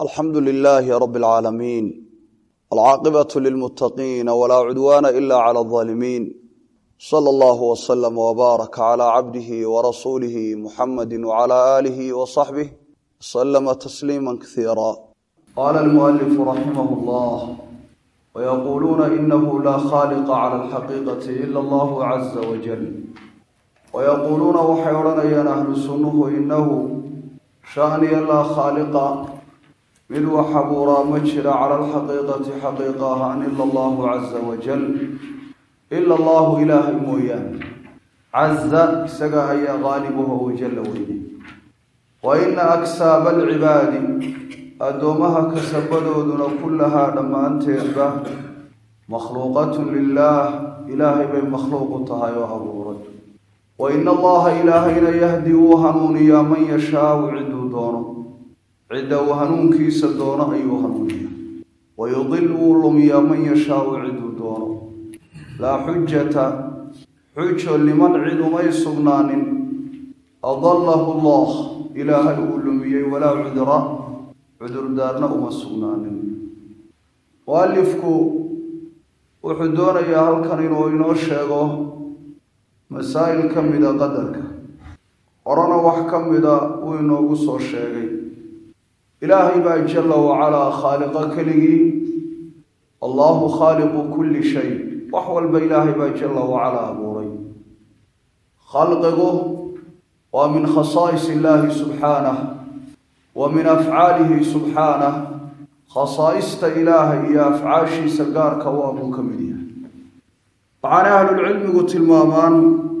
alxamdu lilaahi rab اlcaalamiin alcaaqibaة lilmutaqiina walaa cudwaana ila clى اظaalimiin slى اllah wslm wbaarak clى cabdihi warasuulihi muxamadi wclى aalihi wصaxbih wslma tasliima kasiira qaala almualifu raximah اllah wayaquluuna inahu laa khaaliqa clى alxaqiiqati ila allah caza wajal wayaquuluuna waxay odhanayaan ahlu sunnuhu inahu shaaniya laa khaaliqa mid wax abuuraa ma jira cala alxaqiiqati xaqiiqa ahaan ila allahu caza wajal ila allahu ilaahay mooyaane caza isaga ayaa qaalibuha wajalla weyne wa ina aksaaba alcibaadi addoomaha kasabadooduna kullahaa dhammaanteedba makhluuqatun lilaah ilaahay bay makhluuqu tahay oo abuuray wa ina allaha ilaahayna yahdi wuu hanuuniyaa man yashaau ciduu doono cidda uu hanuunkiisa doono ayuu hanuuniyaa wayudil wuu lumiyaa man yashaau ciduu doono laa xujata xujo liman cid umay sugnaanin adallahu allah ilaahay uu lumiyey walaa cudra cudurdaarna uma sugnaanin mualifku wuxuu doonayaa halkan inuu inoo sheego masaa'il ka mida qadarka horena wax ka mida uu inoogu soo sheegay ilaahay baa jalla wacalaa khaaliqa keligii allahu khaaliqu kulli shay wax walba ilaahay baa jalla wacalaa abuuray khalqigu waa min khasaa'is illaahi subxaanah wa min afcaalihi subxaanah khasaa'ista ilaahay iyo afcaashiisa gaarka waa buu ka mid yahay waxaana ahlulcilmigu tilmaamaan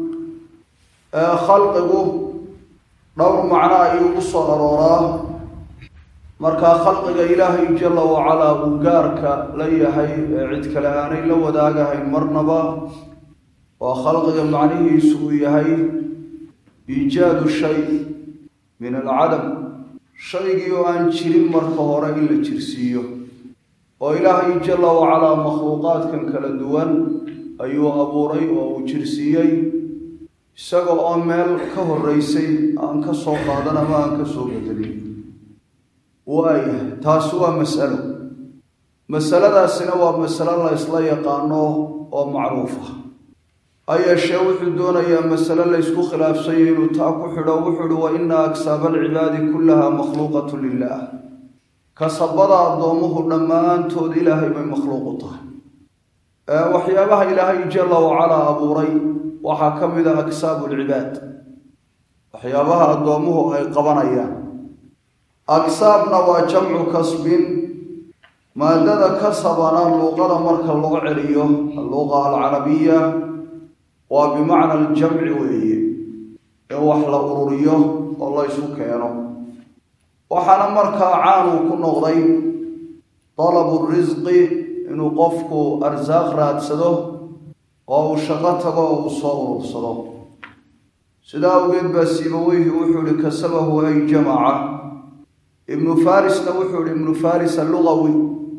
khalqigu dhowr macno ayuu u soo arooraa markaa khalqiga ilaahay jalla wacalaa uu gaarka la yahay ee cid kale aanay la wadaagahayn marnaba waa khalqiga macnihiisu uu yahay iijaadu shay min alcadam shaygii oo aan jirin marka hore in la jirsiiyo oo ilaahay jalla wacalaa makhluuqaadkan kala duwan ayuu abuuray oo uu jirsiiyey isaga oo meel ka horeysay aan ka soo qaadan ama aan ka soo bedelin waayahay taasi waa masalo masaladaasina waa masalo la ysla yaqaano oo macruuf ah ha yeeshee wuxuu doonayaa masale la ysku khilaafsanya inuu taa ku xidho wuxuu uhi wa ina aksaaba alcibaadi kullaha makhluuqatu lilaah kasabada addoomuhu dhammaantood ilaahay bay makhluuqu tahay waxyaabaha ilaahay jalla wacalaa abuuray waxaa ka mid a aksaabu alcibaad waxyaabaha addoomuhu ay qabanayaan aksaabna waa jamcu kasbin maadada kasabana luuqada marka loo celiyo alluqa alcarabiya waa bimacna aljamci weeye in wax la ururiyo oo la ysu keeno waxaana markaa caanuu ku noqday dalabu risqi inuu qofku arsaaq raadsado oo uu shaqo tago oo uu soo urursado sidaa awgeed baa siibaweyhi wuxuu ihi kasabahu ay jamaca ibnu farisna wuxuu ihi ibnu faris allugawi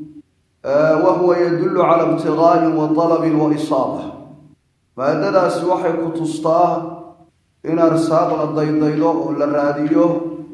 wa huwa yadullu cala ibtigaa'in wa dalabin wa isaaba maadadaasi waxay ku tustaa in arsaaq la daydaydo oo la raadiyo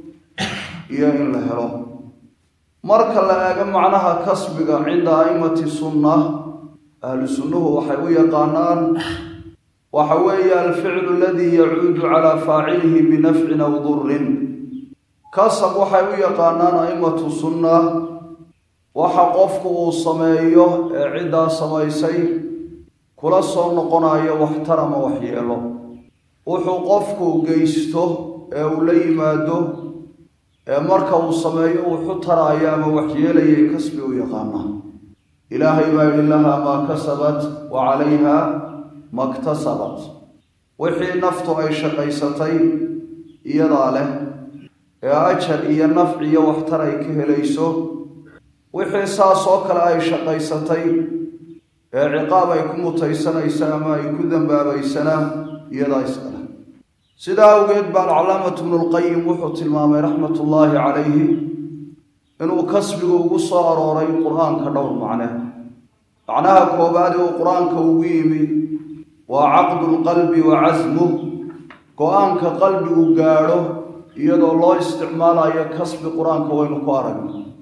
iyo in la helo marka la eego macnaha kasbiga cinda a'immati sunna ahlu sunnuhu waxay u yaqaanaan waxa weeye alficlu aladii yacuudu calaa faacilihi binafcin aw durin kasab waxay u yaqaanaan a'immatu sunna waxa qofku uu sameeyo ee ciddaa samaysay kula soo noqonayo waxtar ama waxyeelo wuxuu qofku geysto ee uu la yimaado ee marka uu sameeyo wuxu taraayo ama waxyeelayay kasbi u yaqaana ilaahay baa yidhi lahaa maa kasabat wa calayha maktasabat wixii naftu ay shaqaysatay iyadaa leh ee ajar iyo nafci iyo waxtar ay ka helayso wixii saas oo kale ay shaqaysatay ee ciqaab ay ku mutaysanaysa ama ay ku dambaabaysana iyadaa iskale sidaa awgeed baa alcalaamatu bnulqayim wuxuu tilmaamay raxmatullaahi calayhi inuu kasbigu ugu soo arooray qur-aanka dhowr macne macnaha koobaad uu qur-aanka ugu yimi waa caqdu lqalbi wa casmuh go-aanka qalbigu gaadho iyadoo loo isticmaalayo kasbi qur-aanka waynu ku aragna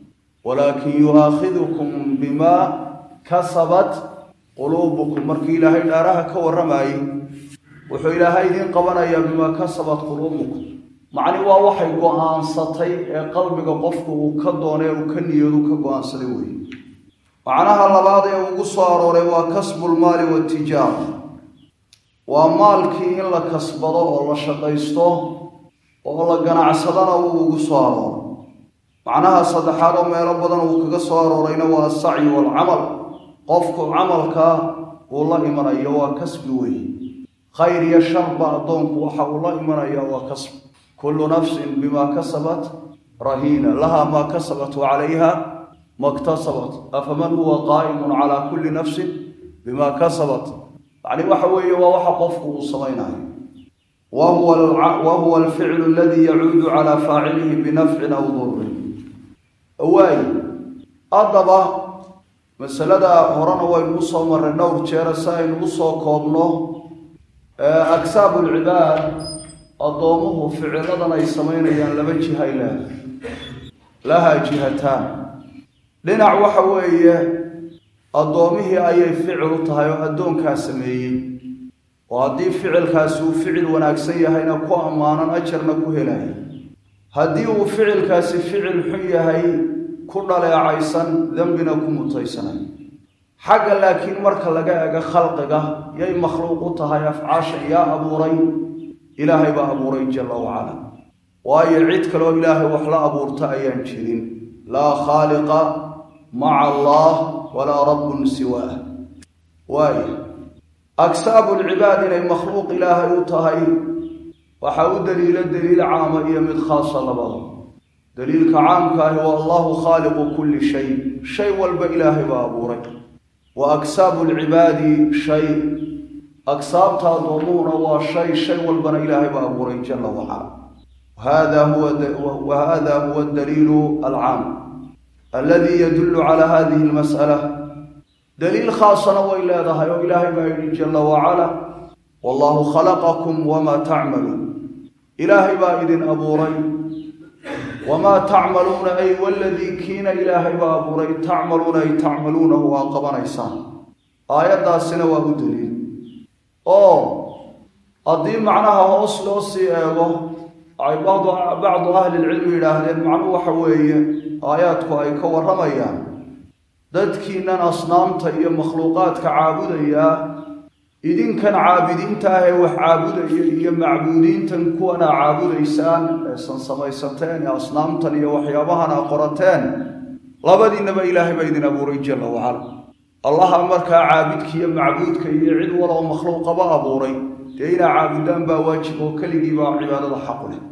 walaakin yu'aakhidukum bimaa kasabat quluubukum markii ilaahay dhaaraha ka warramayey wuxuu ilaahay idiin qabanayaa bimaa kasabat quluubukum macni waa waxay go-aansatay ee qalbiga qofku uu ka doonay uu ka niyadu ka go-aansaday weeye macnaha labaad ee ugu soo arooray waa kasbulmaali watijaara waa maalkii in la kasbado oo la shaqaysto oo la ganacsadana uu ugu soo arooray macnaha saddexaad oo meelo badan uu kaga soo aroorayna waa asacyi waalcamal qofku camalka uu la imanayo waa kasbi weeye khayr iyo sharba addoonku waxa uu la imanaya waa kasbi kullu nafsin bimaa kasabat rahiina laha maa kasabat wa calayha maktasabat afaman huwa qaa'imun calaa kulli nafsin bimaa kasabat yacni waxa weeye waa waxa qofku uu samaynayo wa huwa alficlu aladii yacuudu calaa faacilihi binafcin aw durin waay haddaba masalada horena waynu usoo marray dhowr jeera si aynu usoo koobno agsaabu lcibaad addoomuhu ficiladan ay samaynayaan laba jihay leh lahaa jihataan dhinac waxa weeye addoomihii ayay ficil u tahay oo addoonkaa sameeyey oo haddii ficilkaasi uu ficil wanaagsan yahayna ku ammaanan ajarna ku helaya haddii uu ficilkaasi ficil xun yahay ku dhaleecaysan dembina ku mutaysanay xagga laakiin marka laga ego khalqiga yay makhluuq u tahay afcaashan yaa abuuray ilaahay baa abuuray jalla wacala waayo cid kaloo ilaahay wax la abuurta ayaan jirin laa khaaliqa maca allah walaa rabbun siwaah waayo agsaabu lcibaad inay makhluuq ilaahay u tahay waxaa u daliilo daliil caama iyo mid khaasa labada daliilka caamka ahi waa allahu khaaliqu kulli shay shay walba ilaahay baa abuuray wa agsaabu lcibaadi shay agsaabta addoomuhuna waa shay shay walbana ilaahay baa abuuray jalla wacala hada huwa wa hada huwa daliilu alcaam aladi yadullu cala hadihi almas'ala daliil khaasana way leedahay oo ilaahay baa yidhi jalla wacala wallahu khalaqakum wamaa tacmaluun ilaahay baa idin abuuray wamaa tacmaluuna ay waladii kiina ilaahay baa abuuray tacmaluuna ay tacmaluunahu waa qabanaysaan aayaddaasina waa u daliil oo haddii macnaha hoos loo sii eego ay bacdu bacdu ahlilcilmi yidhaahdeen macnuhu waxa weeye aayaadku ay ka warramayaan dadkiinan asnaamta iyo makhluuqaadka caabudayaa idinkan caabidiinta ah ee wax caabudaya iyo macbuudiintan kuwana caabudaysaan eesan samaysateen ee asnaamtan iyo waxyaabahan a qorateen labadiinaba ilaahay baa idin abuuray jalla wacala allaha markaa caabidka iyo macbuudka iyo cid waloo makhluuqaba abuuray dee inaa caabudaan baa waajib oo keligii baa cibaadada xaqu leh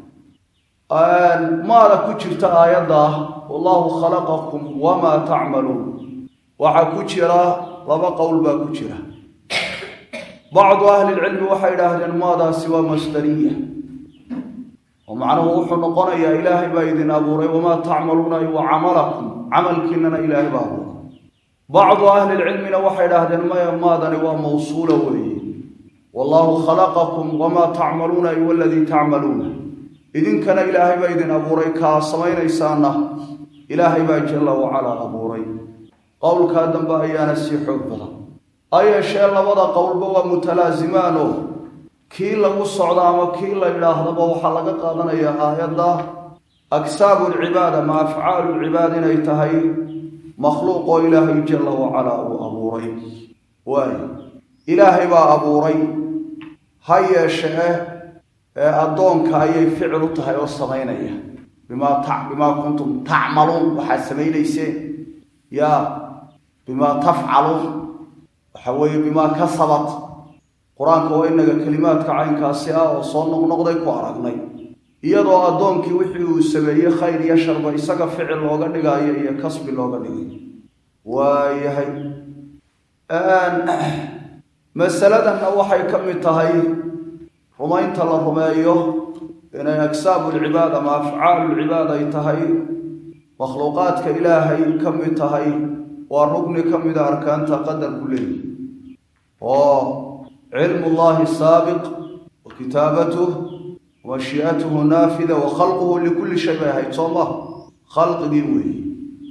maada ku jirta aayadda wallahu khalaqakum wamaa tacmaluun waxaa ku jira laba qowl baa ku jira bacdu ahlilcilmi waxay idhaahdeen maadaasi waa masdariya oo macnuhu wuxuu noqonayaa ilaahay baa idin abuuray wamaa tacmaluuna wa camalakum camalkiinana ilaahay baa abuuray bacdu ahlilcilmina waxay idhaahdeen maya maadani waa mawsuula weeye wallahu khalaqakum wamaa tacmaluuna ay waladii tacmaluuna idinkana ilaahay baa idin abuuray kaa samaynaysaana ilaahay baa jalla wacalaa abuuray qowlkaa dambe ayaana sii xoog badan ha yeeshee labada qowlba waa mutalaasimaanoo kii lagu socdo ama kii la yidhaahdaba waxaa laga qaadanayaa aayadda agsaabu lcibaad ama afcaalu lcibaad inay tahay makhluuq oo ilaahay jalla wacalaa uu abuuray waayo ilaahay baa abuuray ha yeeshee ee addoonka ayay ficil u tahay oo samaynaya bimaa ta bimaa kuntum tacmaluun waxaad samaynayseen yaa bimaa tafcaluun waxa weeye bimaa kasabat qur-aanka waa inaga kelimaadka caynkaasi ah oo soo noqnoqday ku aragnay iyadoo addoonkii wixii uu sameeyey khayr iyo sharba isaga ficil looga dhigaayo iyo kasbi looga dhigayo waayahay masaladanna waxay ka mid tahay rumaynta la rumeeyo inay agsaabu lcibaad ama afcaalu lcibaad ay tahay makhluuqaadka ilaahay ka mid tahay waa rugni ka mida arkaanta qadarku leeyihi oo cilmu llahi saabiq wa kitaabatuh wa mashii'atuhu naafida wa khalquhu likulli shay bay ahayd soo maha khalqigii weeye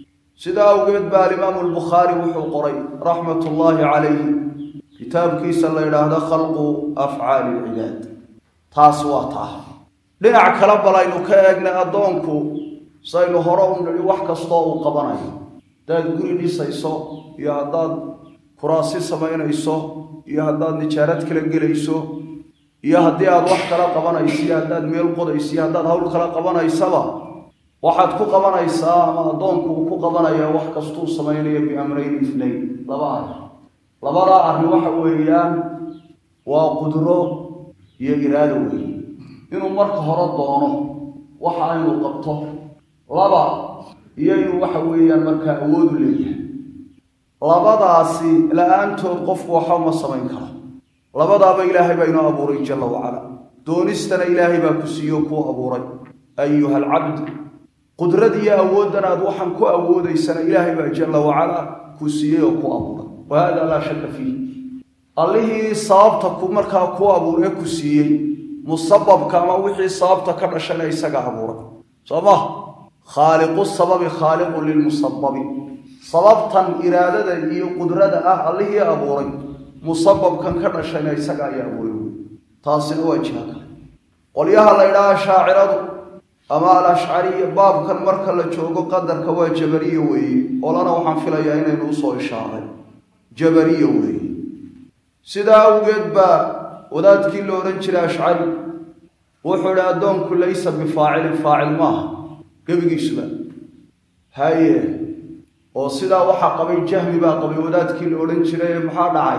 sidaa awgeed baa alimaamu albukhaari wuxuu qoray raxmat ullaahi calayhi kitaabkiisa la yidhaahdo khalqu afcaali ilcibaad taas waa taa dhinac kale bal aynu ka eegnay addoonku saynu hore u nidhi wax kastoo uu qabanayo haddaad guri dhisayso iyo haddaad kuraasi samaynayso iyo haddaad nijaarad kala gelayso iyo haddii aad wax kala qabanayso iyo haddaad meel qodayso iyo haddaad hawl kala qabanaysaba waxaad ku qabanaysaa ama addoonku uu ku qabanayaa wax kastuu samaynayo biamrayn ifnayn laba arrin labadaa arrin waxa weeyaan waa qudro iyo iraado weeye inuu marka hore doono waxa inuu qabto laba iyo inuu waxa weeyaan markaa awoodu leeyahay labadaasi la-aantood qofku waxba ma samayn karo labadaaba ilaahay baa inoo abuuray jalla wacala doonistana ilaahay baa ku siiyo kuu abuuray ayuha alcabd qudrad iyo awooddan aad waxaan ku awoodaysana ilaahay baa jalla wacala ku siiyey oo ku abuuray wa hada laa shaka fiih allihii sababta ku markaa ku abuuree ku siiyey musababka ama wixii sababta ka dhashana isaga abuuray soo ma khaaliqu sababi khaaliqun lilmusababi sababtan iraadada iyo qudrada ah allihii abuuray musababkan ka dhashayna isaga ayaa abuuray taasina waa jiha kale qolyaha la ydhaha shaaciradu ama alashcariya baabkan marka la joogo qadarka waa jabariye weeye olana waxaan filayaa inaynu usoo ishaaray jabariye weeye sidaa awgeed baa wadaadkii la odhan jiray ashcari wuxuu idhi addoonku laysa bifaacilin faacil maaha gebigiisuba haye oo sidaa waxaa qabay jahmi baa qabay wadaadkii la odhan jiray maxaa dhacay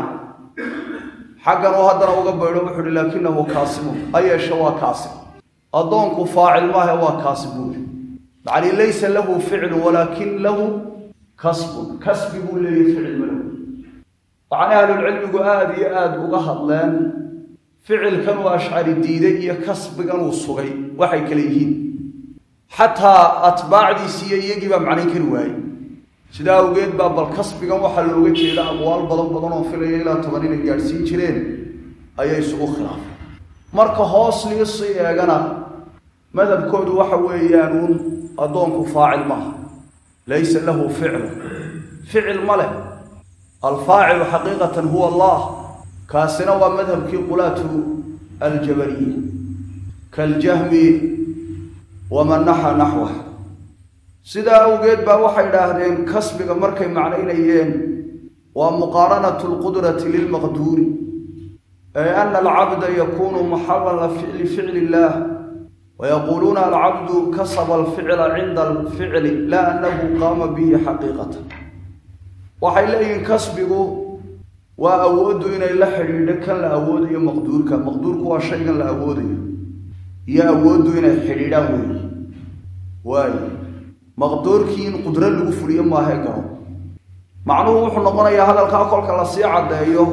xaggan uu haddana uga baydho wuxuu uhi laakinahu kaasimun ha yeeshe waa kaasim addoonku faacil maahe waa kaasib buuli yacni laysa lahu ficlun walaakin lahu kasbun kasbi buu leeyahy ficil ma lahu waxaana ahlulcilmigu aada iyo aada uga hadleen ficilkan uu ashcari diiday iyo kasbigan uu sugay waxay kale yihiin xataa atbaacdiisi iyo iyagii baa macnayn kari waayey sidaa awgeed baa bal kasbigan waxaa looga jeeda aqwaal badan badan oo filaya ilaa toban inay gaadhsiin jireen ayay isugu khilaafay marka hoos liisii eegana madhabkoodu waxa weeyaan uun addoonku faacil maaha laysa lahu ficlu ficil ma leh alfaacilu xaqiiqatan huwa allah kaasina waa madhabkii qulaatu aljabariya kaaljahmi waman naxa naxwa sidaa awgeed baa waxay idhaahdeen kasbiga markay macnaynayeen waa muqaaranatu lqudrati lilmaqduuri ay ana alcabda yakunu maxalan lificli illah wayaquuluuna alcabdu kasaba alficla cinda alficli laa anahu qaama bihi xaqiiqatan waxay leeyihiin kasbigu waa awooddu inay la xidhiidho kan la awoodayo maqduurka maqduurku waa shaygan la awoodayo iyo awooddu inay xidhiidhaan weeye waayo maqduurkii in qudro lagu fuliyo maahe garo macnuhu wuxuu noqonayaa hadalkaa kolka lasii caddeeyo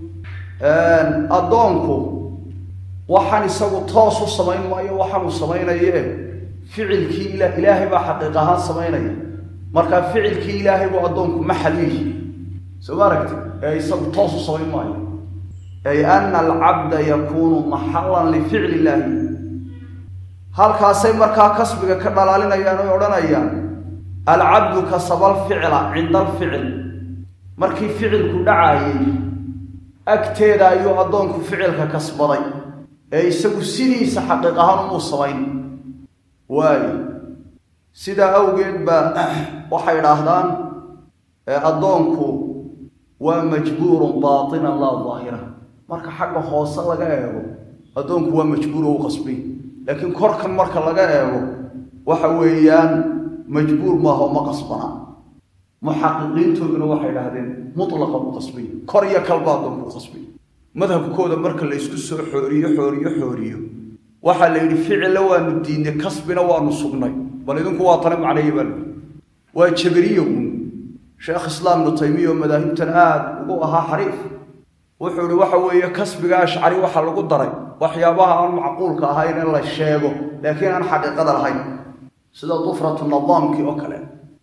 addoonku waxaan isagu toos u samayn maayo waxaanuu samaynayee ficilkii ila ilaahay baa xaqiiq ahaan samaynaya markaa ficilkii ilaahay buu addoonku maxal yihi soo ma aragti ee isagu toos u samayn maayo ay ana alcabda yakuunu maxalan lificli illaahi halkaasay markaa kasbiga ka dhalaalinayaan oy odhanayaan alcabdu kasaba alficla cinda alficil markii ficilku dhacaayay agteeda ayuu addoonku ficilka kasbaday ee isagu sidiisa xaqiiq ahaan umuu samayn waayo sidaa awgeed baa waxay idhaahdaan addoonku waa majbuurun baatinan laa daahira marka xagga hoose laga eego addoonku waa majbuur oo u qasbay laakiin korkan marka laga eego waxa weeyaan majbuur maaha oo ma qasbana muxaqiqiintooduna waxay idhahdeen mutlaqan u qasbay kor iyo kalba addoonku u qasbay madhabkooda marka la ysku soo xooriyo xooriyo xooriyo waxaa la yidhi ficilla waanu diidnay kasbina waanu sugnay bal idinku waa tane macneeya baa layihi waa jabariya uun sheekh islaam ibnu taymiya oo madaahibtan aada ugu ahaa xariif wuxuu ihi waxa weeye kasbiga ashcari waxaa lagu daray waxyaabaha aan macquulka ahayn in la sheego laakiin aan xaqiiqada lahayn sida dufratu nadaamkii oo kale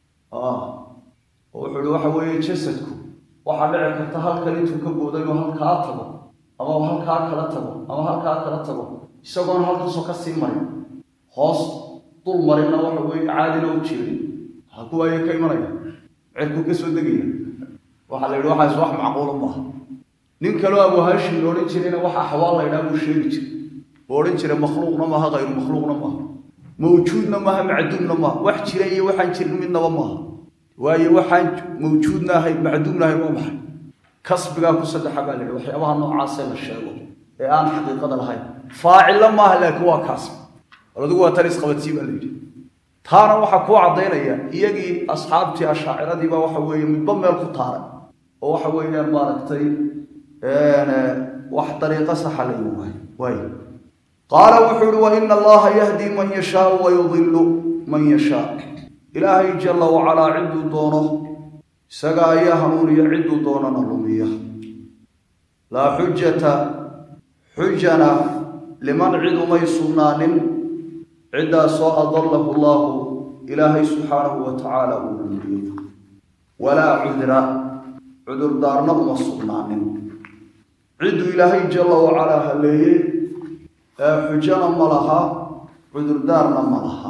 wuxuu ihi waxa weeye jasadku waxaa dhici karta halkan intuu ka booday inuu halkaa tago ama halkaa kala tago ama halkaa kala tago isagoona halkaasoo ka sii marin hoos dul marinna waxa weeye caadina u jeedin ha kuwaaya ka imanaya cirku ka soo degaya waxaa la yidhi waxaas wax macquula maaha nin kaloo abu hashim la odhan jirayna waxa axwaal la ydhaha buu sheegi jiray oo odhan jiray makhluuqna maaha hayru makhluuqna maaha mawjuudna maaha macduumna maaha wax jira iyo waxaan jirin midnaba maaha waayo waxaan mawjuudna ahayn macduumna ahayn waa maxay kasbigaa ku saddexa baa la yidhi waxyaabaha noocaasee la sheego ee aan xaqiiqada lahayn faacilla maaha laakiin waa kaasb bal adigu waa tan isqabadsii baa la yidhi taana waxaa kuu caddaynaya iyagii asxaabtii ashaaciradii waxa weeye midba meel ku taaray oo waxa weeyaan maaragtay wax dariiqo saxa la imi waayo waay qaala wuxuu uhi waina allaha yahdi man yashaau wayudilu man yashaa ilaahay jalla wacalaa cidduu doono isaga ayaa hanuuniya cidduu doonana lumiya laa xujata xujana liman cid umay sugnaanin ciddaasoo adallahu allaahu ilaahay subxaanahu wa tacaala uu lumiyo walaa cudra cudurdaarna uma sugnaanin cidduu ilaahay jalla wacalaa haleeyey ee xujana ma laha cudurdaarna ma laha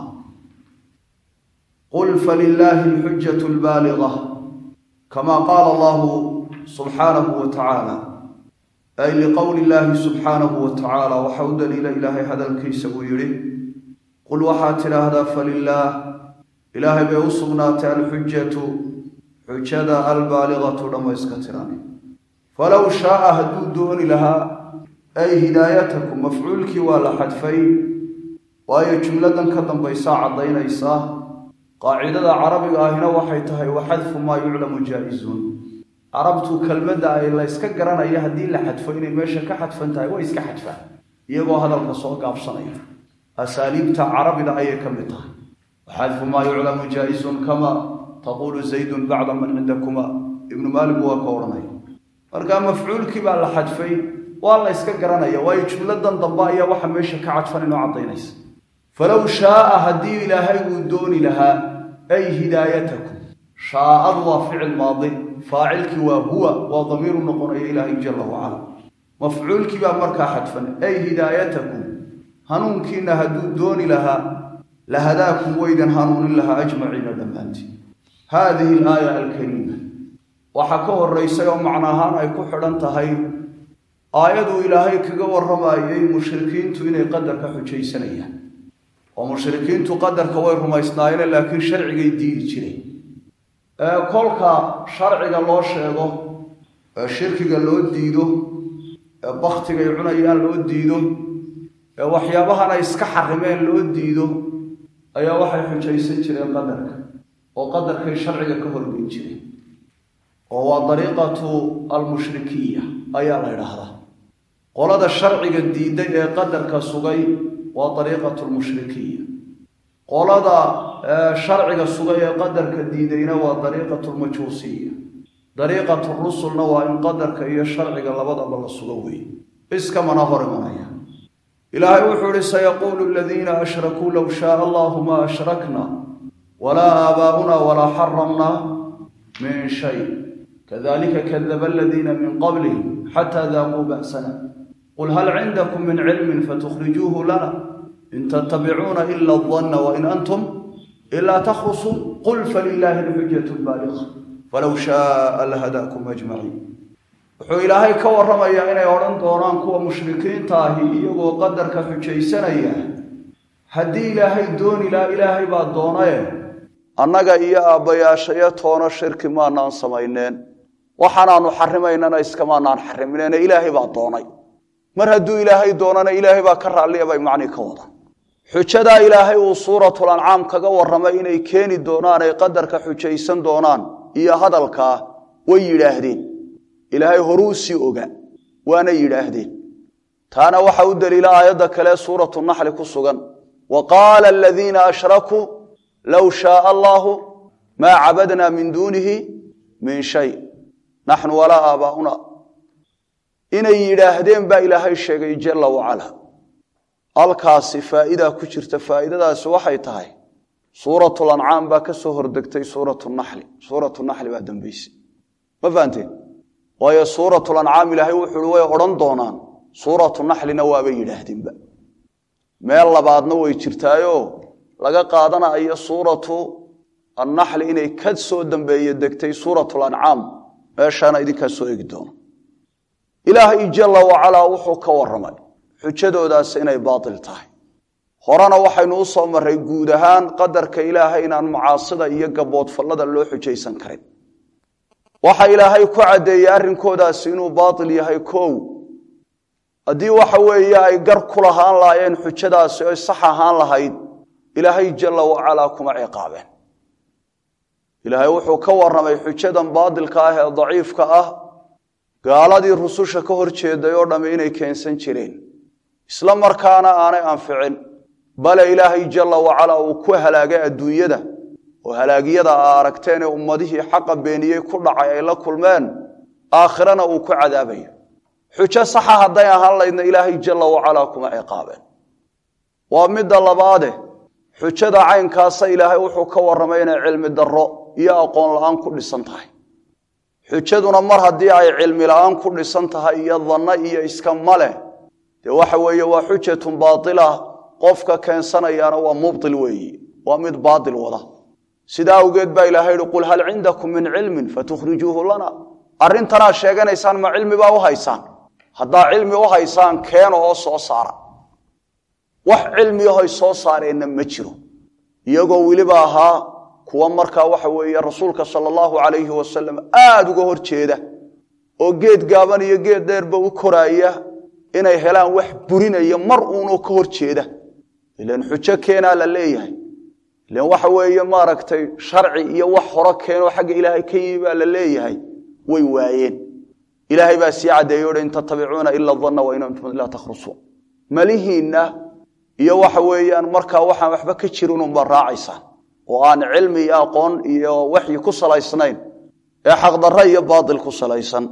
qul falilaahi alxujatu albaaliga kama qaala allahu subxaanahu wa tacaala ay liqowli illaahi subxaanahu wa tacaala waxa u daliila ilaahay hadalkiisa uu yidhi qul waxaad tidhaahdaa falilaah ilaahay bay u sugnaatay alxujatu xujada albaaligatu dhammayska tiran falow shaaa hadduu dooni lahaa ay hidaayatakum mafcuulkii waa la xadfay waayo jumladan ka dambaysaa caddaynaysaa qaacidada carabiga ahina waxay tahay wa xadfu maa yuclamu jaa-izun carabtu kelmadda ay la yska garanaya haddii la xadfo inay meesha ka xadfan tahay way iska xadfaan iyagoo hadalka soo gaabsanaya asaaliibta carabida ayay ka mid tahay waxadfu maa yuclamu jaa-izun kama taquulu zaydun bacda man cindakuma ibnu maalik waa ka odhanaya markaa mafcuulkii baa la xadfay waa la yska garanaya waayo jumladan dambe ayaa waxa meesha ka cadfan inoo caddaynaysa falow shaaa haddii ilaahay uu dooni lahaa ay hidaayatakum shaaadu waa ficil maadi faacilkii waa huwa waa damiiru noqonaya ilaahay jalla wacala mafcuulkii baa markaa xadfan ay hidaayatakum hanuunkiina hadduu dooni lahaa lahadaakum waydan hanuunin lahaa ajmaciina dhammaantiin haadihi alaaya alkariima waxaa ka horeysay oo macno ahaan ay ku xidhan tahay aayaduu ilaahay kaga warramayay mushrikiintu inay qadarka xujaysanayaan oo mushrikiintu qadarka way rumaysnaayeen laakiin sharcigay diidi jireen kolka sharciga loo sheego ee shirkiga loo diido ee baktigay cunayaan loo diido ee waxyaabahan ay iska xarimeen loo diido ayaa waxay xujaysan jireen qadarka oo qadarkay sharciga ka horgeyn jireen oo waa dariiqatu almushrikiya ayaa la ydhaahdaa qolada sharciga diiday ee qadarka sugay waa dariiqatu lmushrikiya qolada sharciga sugay ee qadarka diidayna waa dariiqatu lmajuusiya dariiqatu rusulna waa in qadarka iyo sharciga labadaba la sugo weeye iskamana hor imanaya ilaahay wuxuu ihi sayaquulu aladiina ashrakuu low shaaa allahu ma ashrakna walaa aabaa'una walaa xaramna min shay kadalika kadaba aladiina min qablihim xataa daaquu ba'sana qul hal cindakum min cilmin fatukhrijuuhu lana in tattabicuuna ila adanna wain antum ilaa takhrusuun qul falilaahi alxujatu lbaaliqa falow shaaa lahadaakum ajmaciin wuxuu ilaahay ka warramayaa inay odhan doonaan kuwa mushrikiinta ahi iyagoo qadarka xujaysanaya haddii ilaahay dooni laha ilaahay baa doonaye annaga iyo aabbayaashayo toono shirki maanaan samayneen waxaanaanu xarimaynana iskamaanaan xarimineen ilaahay baa doonay mar hadduu ilaahay doonana ilaahay baa ka raalliya bay macnii ka wada xujadaa ilaahay uu suuratul ancaam kaga warramay inay keeni doonaan ay qadarka xujaysan doonaan iyo hadalkaa way yidhaahdeen ilaahay horuu sii oga waana yidhaahdeen taana waxa u daliila aayadda kale suuratu naxli ku sugan wa qaala aladiina ashrakuu low shaaa allaahu maa cabadna min duunihi min shay naxnu walaa aabaa'una inay yidhaahdeen baa ilaahay sheegay jalla wacala halkaasi faa'idaa ku jirta faa'iidadaasi waxay tahay suuratul ancaam baa ka soo hordegtay suuratu naxli suuratu naxli baa dambaysay ma fahanteen waayo suuratul ancaam ilaahay wuxuui way odhan doonaan suuratu naxlina waabay yidhaahdeenba meel labaadna way jirtaayoo laga qaadanayo suuratu annaxli inay ka soo dambeeye degtay suuratu lancaam meeshaana idinkaa soo eegi doono ilaahay jalla wacalaa wuxuu ka warramay xujadoodaas inay baatil tahay horena waxaynu u soo marray guud ahaan qadarka ilaahay inaan macaasida iyo gaboodfallada loo xujaysan karin waxa ilaahay ku caddeeyey arrinkoodaasi inuu baatil yahay kow haddii waxa weeye ay gar ku lahaan lahaayeen xujadaasi oy sax ahaan lahayd ilaahay jalla wacalaa kuma ciqaabeen ilaahay wuxuu ka warramay xujadan baatilka ah ee daciifka ah gaaladii rususha ka hor jeeday oo dhamme inay keensan jireen isla markaana aanay anficin bale ilaahay jalla wacalaa uu ku halaagay adduunyada oo halaagyada aa aragteen ee ummadihii xaqa beeniyey ku dhacay ay la kulmeen aakhirana uu ku cadaabayo xujo saxa hadday ahaan laydna ilaahay jalla wacalaa kuma ciqaabeen waa midda labaade xujada caynkaasa ilaahay wuxuu ka warramay inay cilmi darro iyo aqoon la-aan ku dhisan tahay xujaduna mar haddii ay cilmi la-aan ku dhisan tahay iyo danno iyo iska maleh dee waxa weeye waa xujatun baatila qofka keensanayaana waa mubtil weeyi waa mid baatil wada sidaa awgeed baa ilahay yihi qul hal cindakum min cilmin fatukhrijuuhu lana arrintanaa sheeganaysaan ma cilmi baa u haysaan haddaa cilmi u haysaan keena oo soo saara wax cilmiyahoy soo saareenna ma jiro iyagoo weliba ahaa kuwa markaa waxa weeye rasuulka sala allahu calayhi wasalam aada uga hor jeeda oo geed gaaban iyo geed dheerba u koraaya inay helaan wax burinaya mar uunoo ka hor jeeda ilan xujo keenaa la leeyahay ilan waxa weeye maaragtay sharci iyo wax horo keenoo xagga ilaahay ka yimi baa la leeyahay way waayeen ilaahay baa sii caddeeyo o in tatabicuuna ila danna wa in antum ilaa takhrusuun malihiinna iyo waxa weeyaan markaa waxaan waxba ka jirin unba raacaysaan oo aan cilmi iyo aqoon iyo waxyi ku salaysnayn ee xaqdarro iyo baatil ku salaysan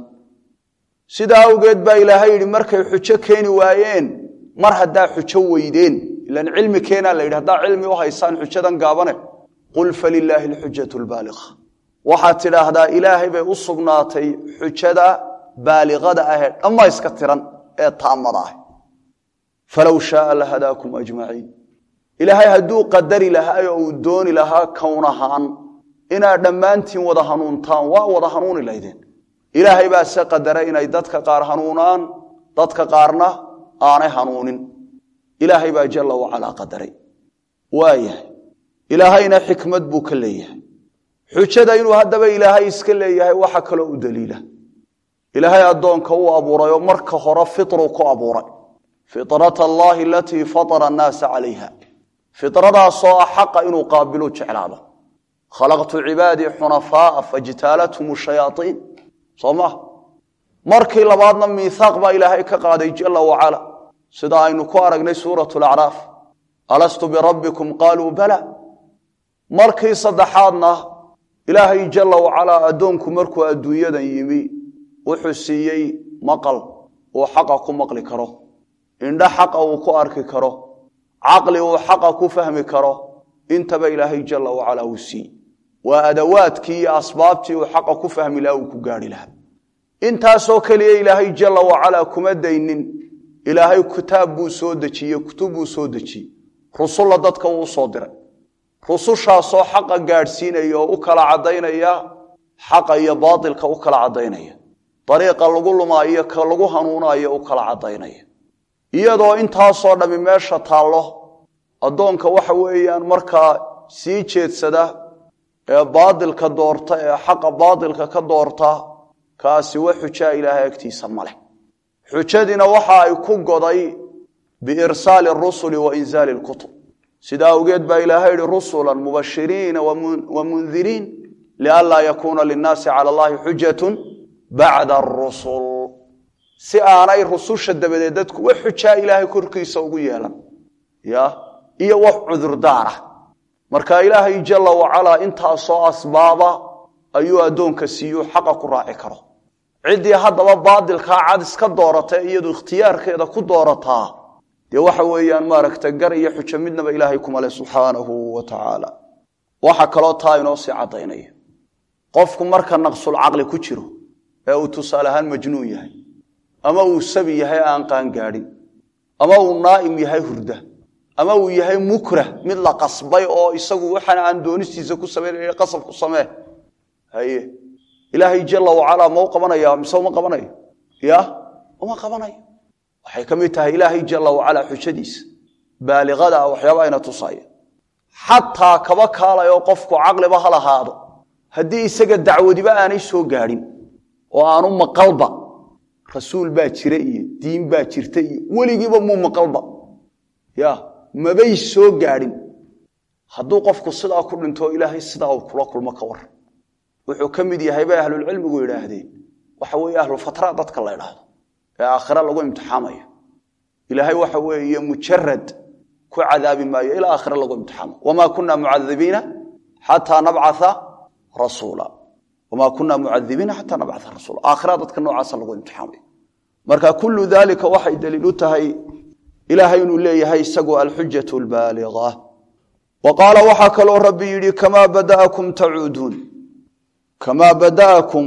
sidaa awgeed baa ilaahay yidhi markay xujo keeni waayeen mar haddaa xujo weydeen ilan cilmi keenaa la yidhi haddaa cilmi u haysaan xujadan gaabane qul falilaahi alxujatu lbaaliqa waxaad tidhaahdaa ilaahay bay u sugnaatay xujada baaliqada ahee dhammayska tiran ee taamada ah falow shaaa lahadaakum ajmaciin ilaahay hadduu qadari lahaa oo uu dooni lahaa kown ahaan inaad dhammaantiin wada hanuuntaan waa wada hanuuni laydeen ilaahay baa se qadaray inay dadka qaar hanuunaan dadka qaarna aanay hanuunin ilaahay baa jalla wacalaa qadaray waayahay ilaahayna xikmad buu ka leeyahay xujada inuu haddaba ilaahay iska leeyahay waxa kaloo u daliila ilaahay addoonka uu abuuray oo marka hore fitruu ku abuuray fitrata allaahi alatii fatara annaasa calayha fitradaasoo ah xaqa inuu qaabilu jeclaado khalaqtu cibaadii xunafaaa fajtaalathum shayaaiin soo maa markii labaadna miihaaq baa ilaahay ka qaaday jalla wacala sida aynu ku aragnay suurat lacraaf alastu birabbikum qaaluu bala markii saddexaadna ilaahay jalla wacalaa addoonku markuu adduunyadan yimi wuxuu siiyey maqal uu xaqa ku maqli karo indho xaqa uu ku arki karo caqli uu xaqa ku fahmi karo intaba ilaahay jalla wacalaa uu siiyey waa adawaadkii iyo asbaabtii uu xaqa ku fahmi laha uu ku gaarhi lahaa intaasoo keliya ilaahay jalla wacalaa kuma daynin ilaahay kitaab buu soo dejiyey kutub buu soo dejiyey rusulla dadka uu usoo diray rusushaasoo xaqa gaadhsiinaya oo u kala caddaynaya xaqa iyo baatilka u kala caddaynaya dariiqa lagu lumaayo ka lagu hanuunayo u kala caddaynaya iyadoo intaasoo dhammi meesha taallo addoonka waxa weeyaan markaa sii jeedsada ee baadilka doorta ee xaqa baadilka ka doorta kaasi wa xujaa ilaahay agtiisa ma leh xujadiina waxa ay ku goday biirsaali arusuli wa inzaali lkutub sidaa awgeed baa ilaahay yihi rusula mubashiriina wa mundiriin lianlaa yakuuna linnaasi cala allahi xujatun bacda arusul si aanay rususha dabadeed dadku wax xujaa ilaahay korkiisa ugu yeelan ya iyo wax cudurdaara marka ilaahay jalla wacalaa intaasoo asbaaba ayuu addoonka siiyuu xaqa ku raaci karo ciddii haddaba baadilkaa cad iska doorata iyadu ikhtiyaarkeeda ku doorataa dee waxa weeyaan maaragta gar iyo xujo midnaba ilaahay kumale subxaanahu wa tacaala waxa kaloo taa inoo sii caddaynaya qofku marka naqsulcaqli ku jiro ee uu tusaale ahaan majnuun yahay ama uu sabi yahay aan qaangaadhin ama uu naa'im yahay hurda ama uu yahay mukrah mid la qasbay oo isagu waxaana aan doonistiisa ku samaynay qasab ku samee haye ilaahay jala wacalaa ma u qabanaya mise uma qabanayo ya uma qabanayo waxay ka mid tahay ilaahay jala wacalaa xujadiisa baaliqada ah waxyaaba ayna tusaya xataa kaba kaalayo qofku caqliba ha lahaado haddii isaga dacwadiba aanay soo gaadhin oo aanu maqalba rasuul baa jira iyo diin baa jirta iyo weligiiba muu maqalba ya mabay soo gaadhin hadduu qofku sidaa ku dhinto ilaahay sidaa uu kula kulmo ka waran wuxuu ka mid yahay bay ahlulcilmigu yidhaahdeen waxa weeye ahlulfatra dadka la idhaahdo ee aakhira lagu imtixaamayo ilaahay waxa weeye mujarad ku cadaabi maayo ilaa aakhira lagu imtixaamo wamaa kunna mucadibiina xataa nabcaa rasuula wamaa kunna mucadibiina xataa nabcaa rasuula aakhira dadka noocaasa lagu imtixaamayo marka kullu dalika waxay daliil u tahay ilaahay inuu leeyahay isagu alxujatu lbaaliga wa qaala waxaa kaloo rabbi yidhi kamaa bada'akum tacuuduun kamaa bada'akum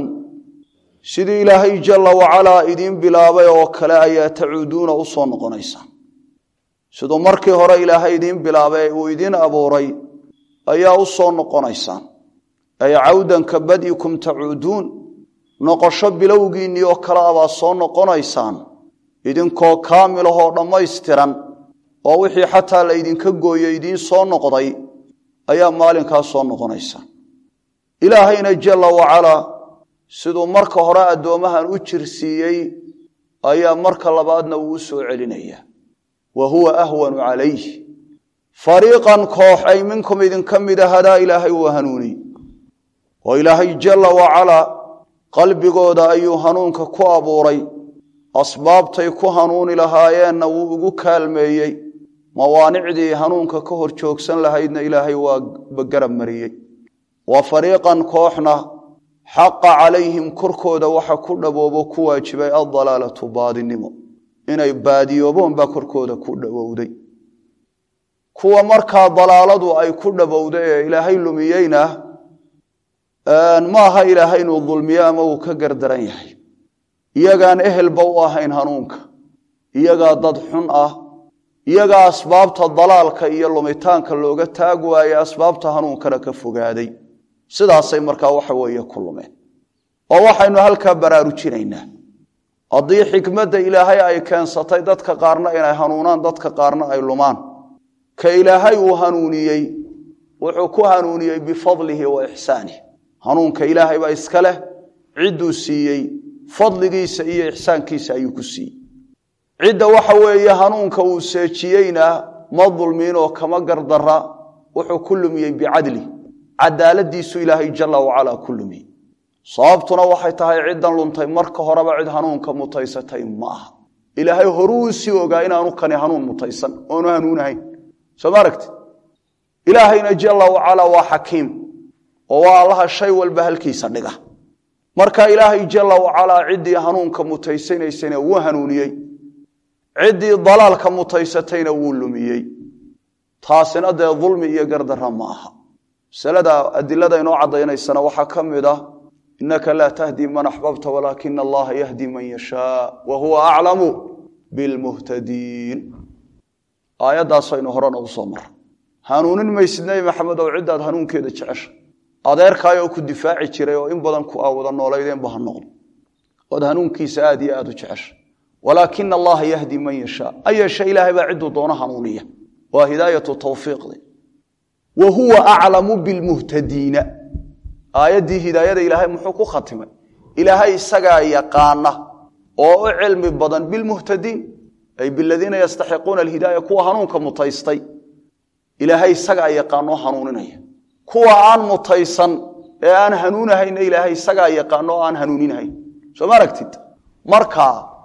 sidii ilaahay jala wacalaa idiin bilaabay oo kale ayaa tacuuduuna u soo noqonaysaan siduu markii hore ilaahay idiin bilaabay uu idiin abuuray ayaa u soo noqonaysaan ay cawdan ka bad'ikum tacuuduun noqosho bilowgiinnii oo kale abaa soo noqonaysaan idinkoo kaamilahoo dhammaystiran oo wixii xataa la ydinka gooye idiin soo noqday ayaa maalinkaa soo noqonaysaan ilaahayna jala wacalaa siduu marka hore addoommahan u jirsiiyey ayaa marka labaadna uu u soo celinaya wa huwa ahwanu calayh fariiqan koox ay minkum idinka mida hadaa ilaahay uu hanuuniy oo ilaahay jala wacalaa qalbigooda ayuu hanuunka ku abuuray asbaabtay ku hanuuni lahaayeenna wuu ugu kaalmeeyey mawaanicdii hanuunka ka hor joogsan lahaydna ilaahay waa garab mariyey wa fariiqan kooxna xaqa calayhim korkooda waxa ku dhaboobo ku waajibay addalaalatu baadinimo inay baadiyooboon baa korkooda ku dhawowday kuwa markaa dalaaladu ay ku dhabowday ee ilaahay lumiyeyna maaha ilaahay inuu dulmiyo ama uu ka gardaran yahay iyagaan ehelba u ahayn hanuunka iyagaa dad xun ah iyagaa asbaabta dalaalka iyo lumitaanka looga taag waaye asbaabta hanuunkana ka fogaaday sidaasay markaa waxa weeye ku lumeen oo waxaynu halkaa baraarujinaynaa haddii xikmadda ilaahay ay keensatay dadka qaarna inay hanuunaan dadka qaarna ay lumaan ka ilaahay uu hanuuniyey wuxuu ku hanuuniyey bifadlihi wa ixsaanih hanuunka ilaahay baa iska leh cidduu siiyey fadligiisa iyo ixsaankiisa ayuu ku siiyey cidda waxa weeye hanuunka uu seejiyeyna ma dulmiinoo kama gardara wuxuu ku lumiyey bicadli cadaaladiisu ilaahay jala wacalaa ku lumiyey sababtuna waxay tahay ciddan luntay marka horeba cid hanuunka mutaysatay ma aha ilaahay horuu sii ogaa inaanu kani hanuun mutaysan oonu hanuunahayn soo ma aragti ilaahayna jala wacalaa waa xakiim oo waa allaha shay walba halkiisa dhiga marka ilaahay jala wacalaa ciddii hanuunka mutaysanaysana wuu hanuuniyey ciddii dalaalka mutaysatayna wuu lumiyey taasina dee dulmi iyo gardara ma aha masalada adilada inoo caddaynaysana waxaa ka mid ah inaka laa tahdi man axbabta walaakina allaha yahdi man yashaa wa huwa aclamu bilmuhtadiin aayaddaasaynu horena u soo mara hanuunin maysid nebi maxamed oo ciddaad hanuunkeeda jecesha adeerkaayoo ku difaaci jiray oo in badan ku aawada noolaydeenba ha noqdo ood hanuunkiisa aad iyo aad u jecesha walaakina allaha yahdi man yashaa ayeeshe ilaahay baa cidduu doono hanuuniya waa hidaayatu tawfiiqdi wa huwa aclamu bilmuhtadiina aayaddii hidaayada ilaahay muxuu ku khatimay ilaahay isagaa yaqaana oo u cilmi badan bilmuhtadiin ay biladiina yastaxiquuna alhidaaya kuwa hanuunka mutaystay ilaahay isagaa yaqaanoo hanuuninaya kuwa aan mutaysan ee aan hanuunahayna ilaahay isagaa yaqaano oo aan hanuuninahayn soo ma aragtid marka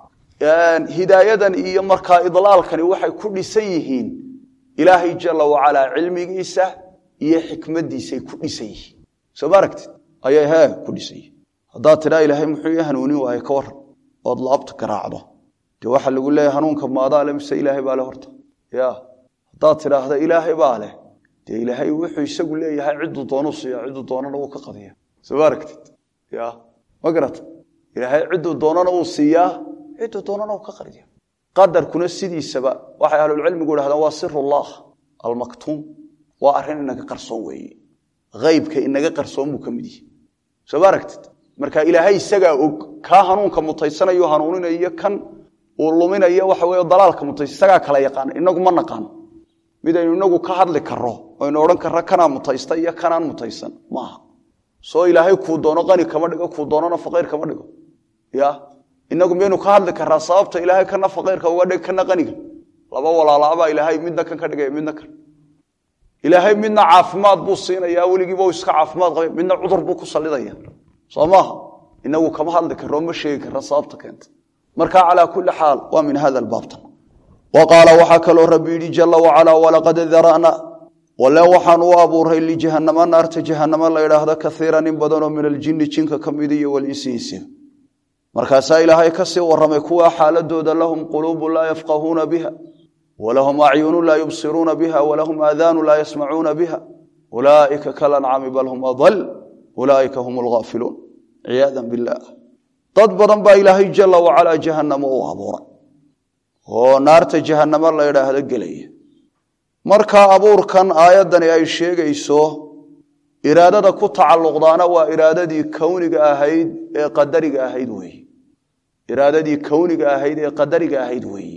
hidaayadan iyo markaa idlaalkani waxay ku dhisan yihiin ilaahay jala wacalaa cilmigiisa iyo xikmadiisay ku dhisan yihiin soo ma aragtid ayay he ku dhisan yihiin haddaad tidhaa ilaahay muxuu ii hanuunin waaye ka waran ood laabta garaacdo dee waxaa lagu leeyahy hanuunka maadaa le mise ilaahay baa le horta ya haddaad tidhaahda ilaahay baa leh dee ilaahay wuxuu isagu leeyahay cidduu doonuu siiya cidduu doonana wuu ka qadiya soo ma aragtid ya ma garata ilaahay cidduu doonana uu siiyaa cidduu doonana uu ka qadiya qadarkuna sidiisaba waxay ahlulcilmigu idhahdaan waa sirullah almaktuum waa arrin inaga qarsoon weeye haybka inaga qarsoon buu ka mid yihi soo ma aragtid marka ilaahay isagaa og kaa hanuunka mutaysanayo hanuuninayo kan uu luminayo waxa wey dalaalka mutaysa isagaa kala yaqaana inagu ma naqaano midaynu inagu ka hadli karo aynu odhan karra kanaa mutaysta iyo kanaan mutaysan maaha soo ilaahay kuu doono qani kama dhigo kuu doonona faqiir kama dhigo ya inagu miyaynu ka hadli karaa sababta ilaahay kana faqiirka uga dhig kana qaniga laba walaalaabaa ilaahay midna kan ka dhigaya midna kan ilaahay midna caafimaad buu siinaya weligiiba iska caafimaad qaba midna cudur buu ku salidaya soo maaha inagu kama hadli karo ma sheegi kara sababta keenta marka calaa kuli xaal waa min hada baabtan wa qaala waxaa kaloo rabbi yidhi jala wacalaa walaqad dara'na wale waxaan u abuuray lijahanama naarta jahanamo la idhaahdo kaiiran in badanoo min aljini jinka ka mid iyo walinsi insiga markaasaa ilaahay kasii waramay kuwa xaaladooda lahum quluubu laa yafqahuuna biha walahum acyunu laa yubsiruuna biha walahum aadaanu laa yasmacuuna biha ulaaئika kalancami bal hum adal ulaaئika hum lgaafiluun ciyaada bilah dad badan baa ilaahay jala wacalaa jahanamo u abuuray oo naarta jahanamo la idhaahdo gelaya markaa abuurkan aayaddani ay sheegayso iraadada ku tacalluqdaana waa iraadadii kowniga ahayd ee qadariga ahayd weeye iraadadii kowniga ahayd ee qadariga ahayd weeye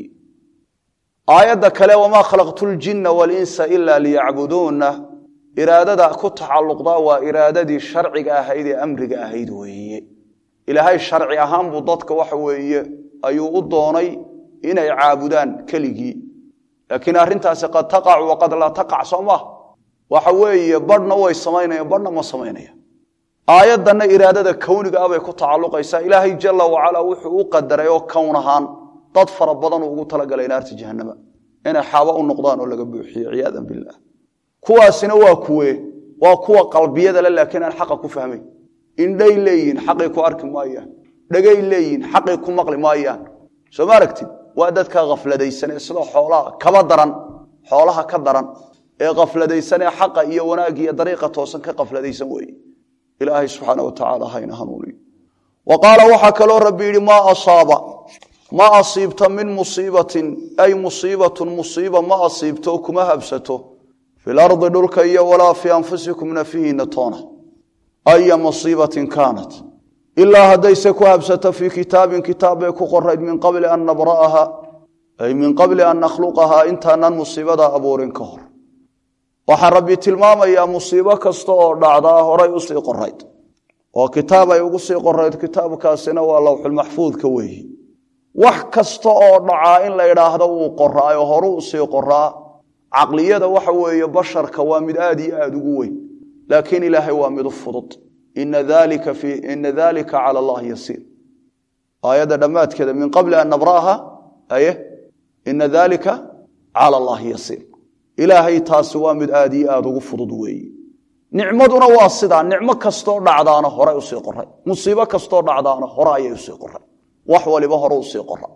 aayadda kale wamaa khalaqtu ljinna walinsa ila liyacbuduuna iraadada ku tacalluqdaa waa iraadadii sharciga ahayd ee amriga ahayd weeye ilaahay sharci ahaan buu dadka waxa weeye ayuu u doonay inay caabudaan keligii laakiin arrintaasi qad taqac waqad laa taqac soo maha waxa weeye badhna way samaynayaan badhna ma samaynayaan aayaddanna iraadada kowniga ah bay ku tacalluqaysaa ilaahay jala wacalaa wuxuu u qadaray oo kown ahaan dad fara badanuu ugu talagalay naarta jahanama inay xaabo u noqdaan oo laga buuxiyo ciyaadan bilah kuwaasina waa kuwe waa kuwa qalbiyada le laakiin aan xaqa ku fahmayn indhay leeyihin xaqay ku arki maayaan dhegay leeyihin xaqay ku maqli maayaan soo ma aragtid waa dadka khafladaysan ee sida xoolaha kaba daran xoolaha ka daran ee khafladaysan ee xaqa iyo wanaag iyo dariiqa toosan ka khafladaysan weeye ilaahay subxaana wa tacaala hayna hanuuniyo wa qaala waxaa kaloo rabbi yidhi maa asaaba ma asiibta min musiibatin ay musiibatun musiiba ma asiibto oo kuma habsato fil ardi dhulka iyo walaa fii anfusikum nafihiina toona aya musiibatin kaanat ilaa haddayse ku habsato fii kitaabin kitaab bay ku qorayd min qabli an nabra'aha ay min qabli an nakhluqahaa intaanan musiibada abuurin ka hor waxaa rabbi tilmaamayaa musiibo kasta oo dhacdaa horay usii qorayd oo kitaab ay ugu sii qorayd kitaabkaasina waa lowxulmaxfuudka weeyi wax kasta oo dhacaa in la idhaahdo wuu qoraayo horu usii qoraa caqliyada waxa weeye basharka waa mid aad iyo aada ugu weyn laakiin ilaahay waa mid u fudud ina dalika cala allahi yasiir aayadda dhammaadkeeda min qabli an nabra'aha aye ina dalika cala allahi yasiir ilaahay taasi waa mid aad iyo aada ugu fudud weeye nicmaduna waa sidaa nicmo kastoo dhacdaana horay usii qoray musiibo kastoo dhacdaana hore ayay usii qoray wax waliba hore usii qora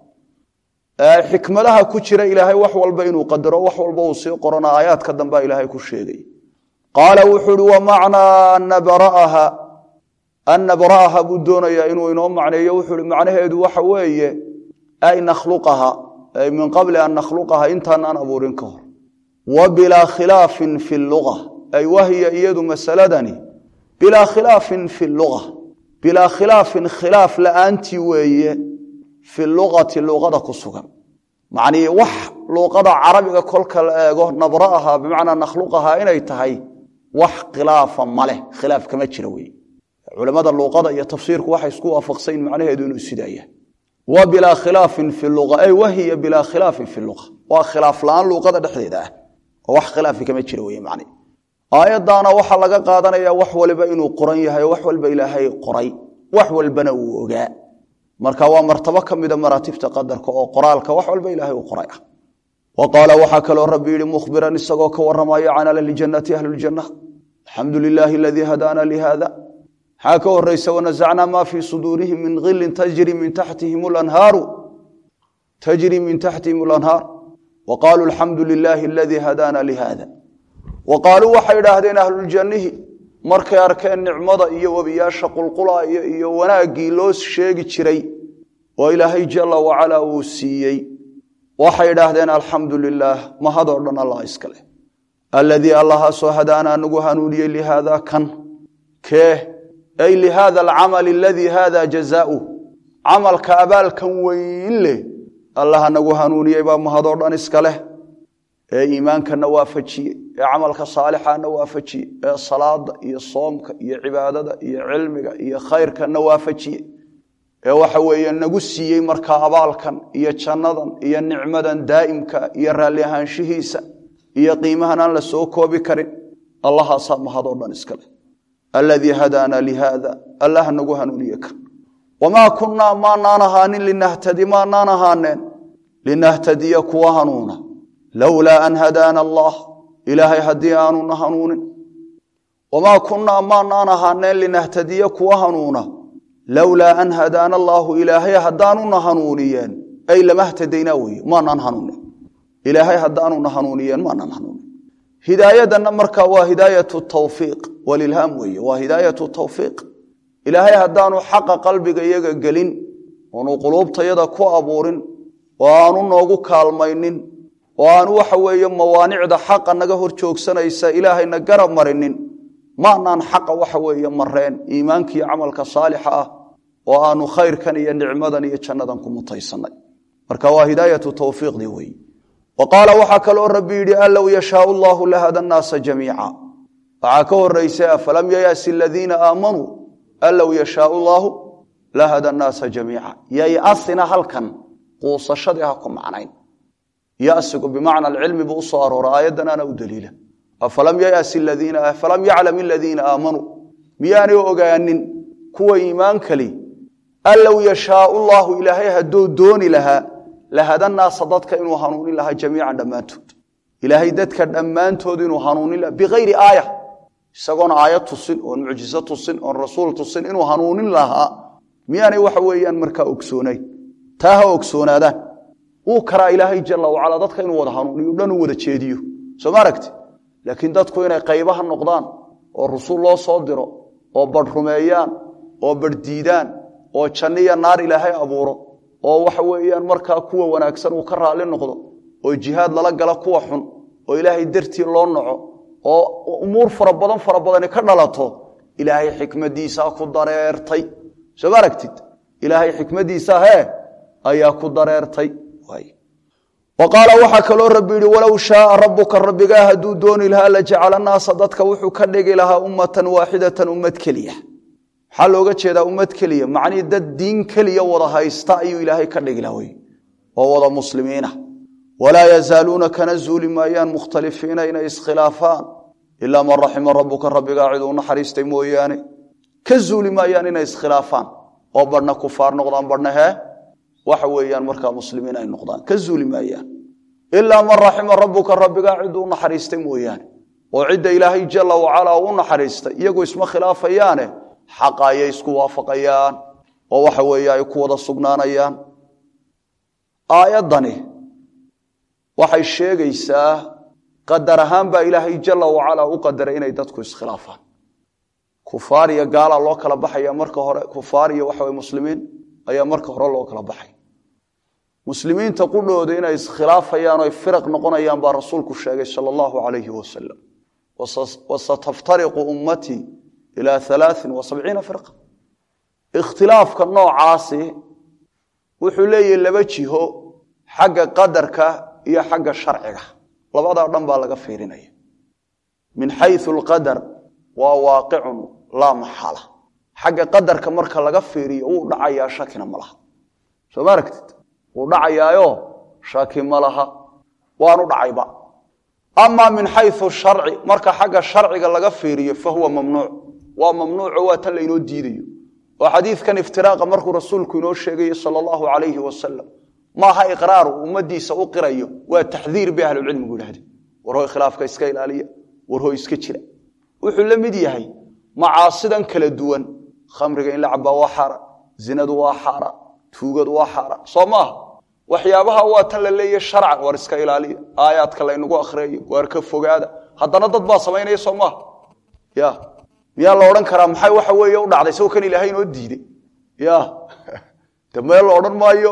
xikmadaha ku jira ilaahay wax walba inuu qadaro wax walba uu sii qorana aayaadka dambea ilaahay ku sheegay qaala wuxuu uhi wamacnaa nabra'aha an nabra'aha buu doonayaa inuu inoo macneeyo wuxuu hi macnaheedu waxa weeye ay nakhluqaha ay min qabli an nakhluqaha intaanaan abuurin ka hor wa bilaa khilaafin fi luga ay wahiya iyadu masaladani bilaa khilaafin fi luga bilaa khilaafin khilaaf la'aantii weeye fi luqati luqada ku sugan macnii wax luuqada carabiga kolka la eego nabra'aha bimacnaa nakhluqaha inay tahay wax khilaafa maleh khilaaf kama jira wey culamada luuqada iyo tafsiirku waxay isku waafaqsayn macnaheedu inuu sidaa yahay wa bilaa khilaafin fi lua ay wahiya bilaa khilaafin fi lua waa khilaaf la-aan luuqada dhexdeeda ah oo wax khilaafi kama jira wey man aayaddaana waxaa laga qaadanaya wax waliba inuu qoran yahay wax walba ilaahay qoray wax walbana uu ogaa marka waa martabo ka mida maraatibta qadarka oo qoraalka wax walba ilaahay uu qoray ah wa qaala waxaa kaloo rabbi yihi mukhbiran isagoo ka waramaya can ahli ljannati ahli ljanna alxamdu lilaahi aladii hadaana lihada maxaa ka horeysa wanasacnaa maa fii suduurihim min hilin tajri min taxtihim lanhaaru tajri min taxtihim lanhaar wa qaaluu alxamdu lilaahi aladii hadaana lihada wa qaaluu waxay idhaahdeen ahluljanihi markay arkeen nicmada iyo webiyaasha qulqulaaya iyo wanaaggii loo sheegi jiray oo ilaahay jala wacalaa uu siiyey waxay idhaahdeen alxamdu lilaah mahadoo dhan allah iska leh aladii allahaasoo hadaanaa nagu hanuuniyey lihaada kan kee ay lihaada alcamal aladii hada jazaauh camalka abaalkan weyn leh allaha nagu hanuuniyey baa mahadoo dhan iska leh ee iimaankana waafajiyey ee camalka saalixana waafajiyey ee salaada iyo soomka iyo cibaadada iyo cilmiga iyo khayrkana waafajiyey ee waxa weeye nagu siiyey markaa abaalkan iyo jannadan iyo nicmadan daa'imka iyo raalli ahaanshihiisa iyo qiimahan aan la soo koobi karin allahaasaa mahadoo dhan iska leh aladii hadaana lihaada allah nagu hanuuniye kan wamaa kunnaa maanaan ahaanin linahtadi maanaan ahaaneen linahtadiya kuwa hanuuna lowlaa an hadaana allah ilaahay haddii aanuna hanuunin wamaa kunnaa maanaan ahaaneen linahtadiya kuwa hanuuna lowlaa an hadaana allaahu ilaahay haddaanuna hanuuniyeen ay lama htadaynaa weye maanaan hanuunin ilaahay haddaanuna hanuuniyeen maanaan hanuunin hidaayadanna markaa waa hidaayatu tawfiiq walilhaam weeye waa hidaayatu tawfiiq ilaahay haddaanu xaqa qalbiga iyaga gelin oonu quluubtayada ku abuurin oo aanu noogu kaalmaynin oo aanu waxa weeye mawaanicda xaqa naga hor joogsanaysa ilaahayna garab marinin maanaan xaqa waxa weeye mareen iimaankiiyo camalka saalixa ah oo aanu khayrkan iyo nicmadan iyo jannadan ku mutaysanay marka waa hidaayatu tawfiiqdii weeye wa qaala waxaa kaloo rabbi yidhi an low yashaau llahu lahada nnaasa jamiica waxaa ka horaysa afalam yayasi aladiina aamanuu an low yashaau llaahu lahada nnaasa jamiica yayasina halkan quusashadii ha ku macnayn yasigu bimacna alcilmi buu usoo aroora aayaddan ana u daliila afalam yayasi ladiina afalam yaclam aladiina aamanuu miyaanay ogaanin kuwa iimaankali an low yashaau llahu ilaahay hadduu dooni lahaa lahada naasa dadka inuu hanuunin lahaa jamiican dhammaantood ilaahay dadka dhammaantood inuu hanuunin lahaa bikayri aaya isagoon aayad tusin oon mucjiso tusin oon rasuul tusin inuu hanuunin lahaa miyaanay waxa weeyaan markaa ogsoonayn taa ha ogsoonaadaan wuu karaa ilaahay jala wacala dadka inuu wada hanuuniyo dhan u wada jeediyo soo ma aragti laakiin dadku inay qaybaha noqdaan oo rusul loo soo diro oo badh rumeeyaan oo badh diidaan oo janniya naar ilaahay abuuro oo waxa weeyaan markaa kuwa wanaagsan uu ka raalli noqdo oo jihaad lala gala kuwa xun oo ilaahay dartii loo naco oo umuur fara badan fara badani ka dhalato ilaahay xikmadiisaa ku dareertay soo ma aragtid ilaahay xikmadiisa hee ayaa ku dareertay wa qaala waxaa kaloo rabbi yihi walow shaaa rabuka rabbigaa hadduu dooni lahaa lajacala naasa dadka wuxuu ka dhigi lahaa ummatan waaxidatan ummad keliya maxaa looga jeedaa ummad keliya macnihii dad diin keliya wada haysta ayuu ilaahay ka dhigi laha wey oo wada muslimiina walaa yazaaluuna kana zuuli maayaan mukhtalifiina inay iskhilaafaan ilaa man raxima rabuka rabbigaa cid uu naxariistay mooyaane ka zuuli maayaan inay iskhilaafaan oo badhna kufaar noqdaan badhna hee waxa weeyaan markaa muslimiin ay noqdaan ka zuuli maayaan ilaa man raxima rabuka rabbigaa ciduu naxariistay mooyaane oo cidda ilaahay jala wacalaa u naxariistay iyagu isma khilaafayaane xaqa ayay isku waafaqayaan oo waxa weeye ay ku wada sugnaanayaan aayaddani waxay sheegaysaa qadar ahaan baa ilaahay jala wacalaa u qadaray inay dadku iskhilaafaan kufaar iyo gaala loo kala baxaya marka hore kufaar iyo waxawe muslimiin ayaa marka hore loo kala baxay muslimiinta qudhooda inay iskhilaafayaan oy firaq noqonayaan baa rasuulku sheegay sala allahu calayhi wasalam wasataftariqu ummatii ilaa alaain wa sabciina firqa ikhtilaafka noocaasi wuxuu leeyahy laba jiho xagga qadarka iyo xagga sharciga labadaa dhan baa laga fiirinaya min xayu alqadar waa waaqicun laa maxala xagga qadarka marka laga fiiriyo wuu dhacayaa shakina ma laha soo ma aragtid wuu dhacayaayo shaki ma laha waanu dhacayba amaa min xayu sharci marka xagga sharciga laga fiiriyo fa huwa mamnuuc waa mamnuuco waa tan laynoo diidayo oo xadiidkan iftiraaqa markuu rasuulku inoo sheegayo sala allahu calayhi wasalam maaha iqraaru ummadiisa u qirayo waa taxdiir bay ahlucilmigu yidhahdeen warhoy khilaafka iska ilaaliya warhoy iska jira wuxuu la mid yahay macaasidan kala duwan khamriga in la cabaa waa xaaraan zinadu waa xaaraan tuugadu waa xaaraan soo maaha waxyaabaha waa tan la leeyahy sharcan war iska ilaaliya aayaadka laynagu akhriyayo waar ka fogaada haddana dad baa samaynaya soo maaha ya miyaa la odhan karaa maxay waxa weeye u dhacday isagoo kan ilaahay inoo diiday ya de meel la odhan maayo oo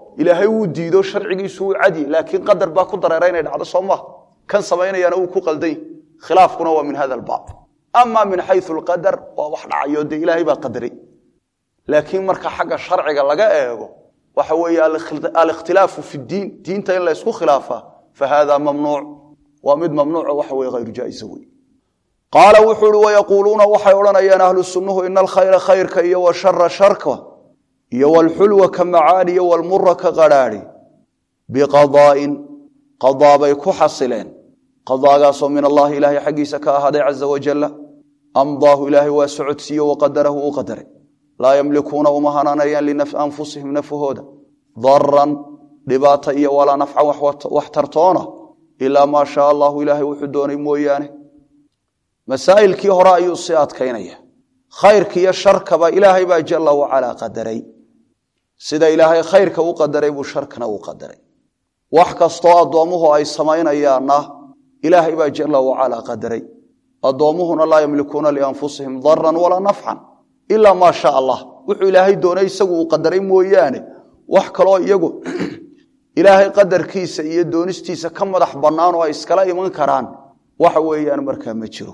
ilaahay wuu diido sharcigiisu wuu cadi laakiin qadar baa ku dareera inay dhacdo soo maha kan samaynayaana wuu ku qalday khilaafkuna waa min hada albaab ama min xayu lqadar waa wax dhacayo dee ilaahay baa qadaray laakiin marka xagga sharciga laga eego waxa weeye alikhtilaafu fi diin diinta in la ysku khilaafaa fa hada mamnuuc waa mid mamnuuco waxa weye hayru jaaisa wey qaala wuxuu uhi wayaquuluuna waxay odhanayaan ahlu sunnuhu ina alkhayra khayrka iyo washara sharka iyo walxulwa ka macaani iyo walmura ka qadhaadhi biqadaa'in qadaabay ku xasileen qadaagaasoo min allahi ilaahay xaggiisa ka ahaaday caza wajalla amdaahu ilaahay waa socodsiiye waqadarahu u qadaray laa yamlikuuna uma hanaanayaan lianfusihim nafahooda daran dhibaata iyo walaa nafcan wax tartoona ilaa maa shaa allahu ilaahay wuxuu doonay mooyaane masaa'ilkii hore ayuu sii adkaynaya khayrka iyo sharkaba ilaahay baa jalla wacalaa qadaray sida ilaahay khayrka u qadaray buu sharkana u qadaray wax kastoo addoommuhu ay samaynayaanna ilaahay baa jalla wacalaa qadaray addoommuhuna laa yamlikuuna lianfusihim daran walaa nafcan ilaa maa sha allah wuxuu ilaahay doonay isagu uu qadaray mooyaane wax kaloo iyagu ilaahay qadarkiisa iyo doonistiisa ka madax bannaan oo ay iskala iman karaan waxa weeyaan markaa ma jiro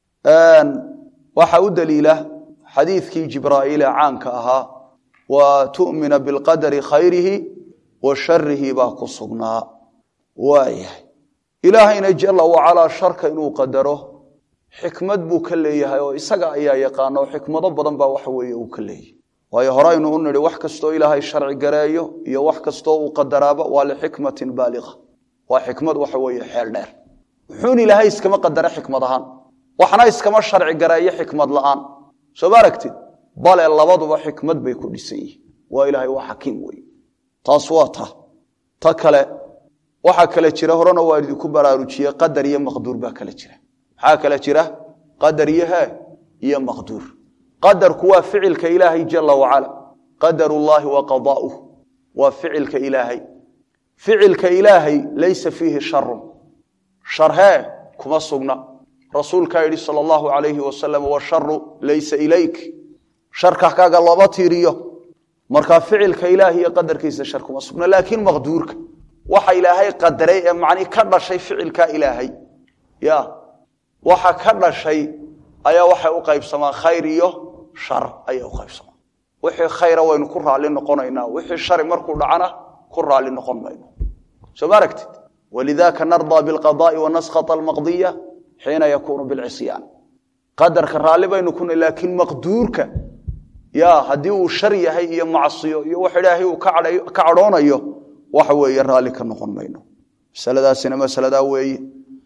waxa u daliila xadiidkii jibraa'iile caanka ahaa wa tu'mina bilqadari khayrihi wa sharihi baa ku sugnaa waayahay ilaahayna jalla wacalaa sharka inuu qadaro xikmad buu ka leeyahay oo isaga ayaa yaqaana oo xikmado badan baa waxa weeye uu ka leeyahay waayo horeynu u nidhi wax kastoo ilaahay sharci gareeyo iyo wax kastoo uu qadaraaba waa lixikmatin baaliqa waa xikmad waxa weeye xeel dheer wuxuun ilaahay iskama qadara xikmad ahaan waxna iskama sharci gareeyo xikmad la'aan soo ma aragtid bale labaduba xikmad bay ku dhisan yihiin waa ilaahay waa xakiim wey taas waa ta ta kale waxaa kale jira horena waa idinku baraarujiye qadar iyo maqduur baa kale jira maxaa kale jira qadar iyo he iyo maqduur qadarku waa ficilka ilaahay jala wacala qadarullaahi wa qadaa'uh waa ficilka ilaahay ficilka ilaahay laysa fiihi sharun shar hee kuma sugna rasuulkaa yidhi sal allahu alayhi wasalam washaru laysa ilayk sharka kaaga looma tiiriyo markaa ficilka ilaahi iyo qadarkiisa shar kuma sugna laakiin maqduurka waxa ilaahay qadaray ee macnii ka dhashay ficilka ilaahay ya waxa ka dhashay ayaa waxay u qaybsamaan khayr iyo shar ayay u qaybsamaan wixii khayra waynu ku raalli noqonaynaa wixii shari markuu dhacana ku raalli noqon mayno soo ma aragtid walidaka nardaa bilqadaai wanaskata almaqdiya xiina yakuunu bilcisyaan qadarka raalli baynu kuna laakiin maqduurka ya haddii uu shar yahay iyo macsiyo iyo wax ilaahay uu ka cadhoonayo waxa weeye raalli ka noqon mayno masaladaasina masaladaa weeye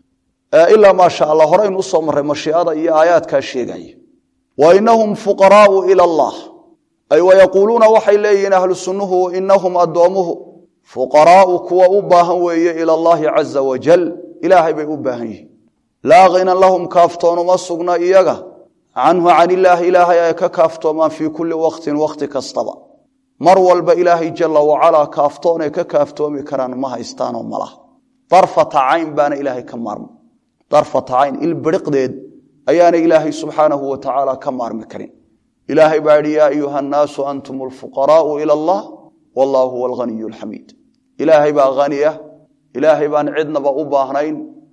ilaa maa sha allah horeynu usoo marray mashiicada iyo aayaadkaa sheegaya wa inahum fuqaraau ila allah ay wayaquuluuna waxay leeyihiin ahlu sunnuhu inahum addoomuhu fuqaraau kuwa u baahan weeye ila allahi caza wajal ilaahay bay u baahan yihiin laa khinan lahum kaaftoonuma sugna iyaga canhu can illaahi ilaahay ay ka kaaftoomaan fii kulli waqtin waqti kastaba mar walba ilaahay jala wacalaa kaaftoonay ka kaaftoomi karaan ma haystaanoo malaha darfata cayn baana ilaahay ka maarma darfata cayn ilbiriqdeed ayaana ilaahay subxaanahu wa tacaala ka maarmi karin ilaahay baa yidhi yaa ayuha annaasu antum alfuqaraau ila allah wallahu huwa alghaniyu alxamiid ilaahay baa haniya ilaahay baan cidnaba u baahnayn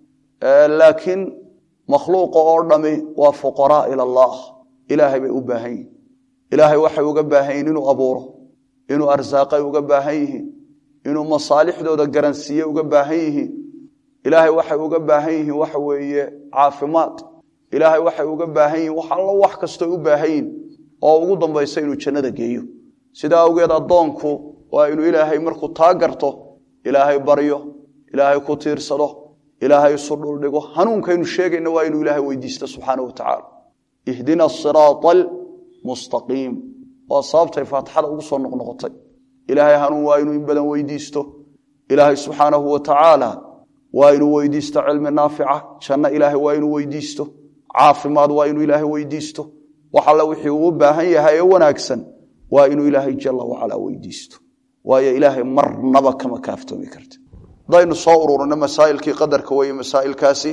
laakiin makhluuqa oo dhami waa fuqaraa ila allah ilaahay bay u baahan yihin ilaahay waxay uga baahan yihin inuu abuuro inuu arsaaqay uga baahan yihiin inuu masaalixdooda garansiiye uga baahan yihiin ilaahay waxay uga baahan yihiin waxa weeye caafimaad ilaahay waxay uga baahan yihiin wax allo wax kastoo u baahan yihin oo ugu dambaysa inuu jannada geeyo sidaa awgeed addoonku waa inuu ilaahay markuu taa garto ilaahay baryo ilaahay ku tiirsado ilaahay isu dhuldhigo hanuunkaynu sheegayna waa inuu ilaahay weydiisto subxaana wa tacaala ihdina asiraata almustaqiim waa sababtay faatixada ugu soo noqnoqotay ilaahay hanuun waa inuu in badan weydiisto ilaahay subxaanahu wa tacaala waa inuu weydiisto cilmi naafica janno ilaahay waa inuu weydiisto caafimaad waa inuu ilaahay weydiisto wax alle wixii uu u baahan yahay ee wanaagsan waa inuu ilaahay jala wacalaa weydiisto waayo ilaahay marnaba kama kaaftoomi karta hadaynu soo ururino masaa'ilkii qadarka weeye masaa'ilkaasi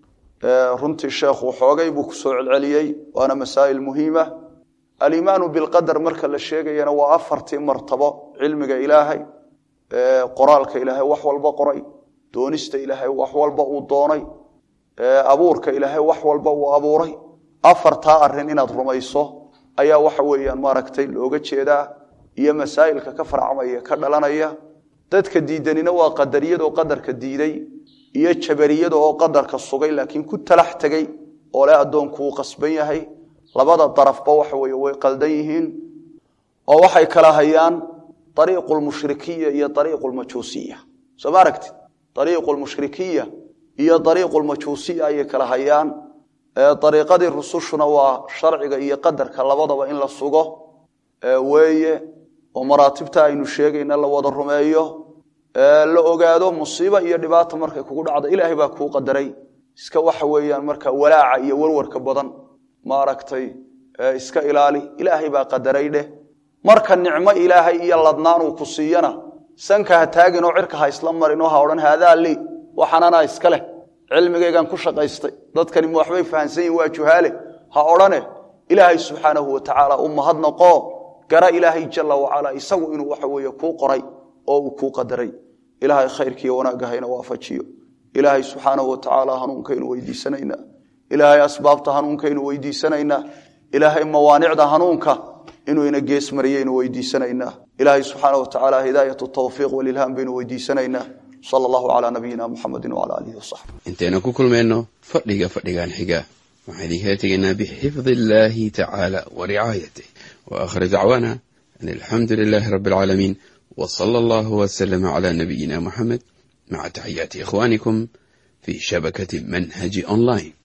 runtii sheekhu xoogay buu ku soo celceliyey waana masaa'il muhiima aliimaanu bilqadar marka la sheegayana waa afartii martabo cilmiga ilaahay qoraalka ilaahay wax walba qoray doonista ilaahay wax walba uu doonay abuurka ilaahay wax walba uu abuuray afartaa arin inaad rumayso ayaa waxa weeyaan maaragtay looga jeedaa iyo masaa'ilka ka farcamaya ka dhalanaya dadka diidanina waa qadariyadoo qadarka diiday iyo jabariyada oo qadarka sugay laakiin ku talax tegey oo le addoonku uu qasban yahay labada darafba waxa weye way qaldan yihiin oo waxay kala hayaan ariiqu lmushrikiya iyo ariiqu lmajuusiya soo ma aragtid ariiqu lmushrikiya iyo ariiqu lmajuusiya ayay kala hayaan ariiqadii rusushuna waa sharciga iyo qadarka labadaba in la sugo weeye oo maraatibta aynu sheegayna la wada rumeeyo la ogaado musiibo iyo dhibaata markay kugu dhacdo ilaahay baa kuu qadaray iska waxa weeyaan marka walaaca iyo warwarka badan maaragtay iska ilaali ilaahay baa qadaray dheh marka nicmo ilaahay iyo ladnaanuu ku siiyana sanka ha taagin oo cirka ha isla marin oo ha odhan haadaa lii waxaananaa iska leh cilmigaygaan ku shaqaystay dadkani ma waxbay fahansan yihin waa juhaale ha odhane ilaahay subxaanahu watacaala u mahadnaqoo gara ilaahay jala wacalaa isagu inuu waxa weeye kuu qoray oo uu kuu qadaray ilaahay khayrkiiyo wanaagga hayna waafajiyo ilaahay subxaanahu watacaala hanuunkaynu weydiisanaynaa ilaahay asbaabta hanuunkaynu weydiisanaynaa ilaahay mawaanicda hanuunka inuu ina gees mariyaynu weydiisanaynaa ilaahay subxaana watacaala hidaayat tawfiiq walilhaam baynu weydiisanaynaa sal allahu calaa nabiyina muxamedi wala alihi wasaxbi intaynu ku kulmayno fadhiga fadhigan xiga waxaan idinkala tegaynaa bixifdi illaahi tacaala wa ricaayatih wa aakhir dacwaana an alxamdu lilaahi rabbi alcaalamiin w sala allahu waslama cala nabiyina muxamed maca taxiyaati ikhwanikum fi shabakati manhaji online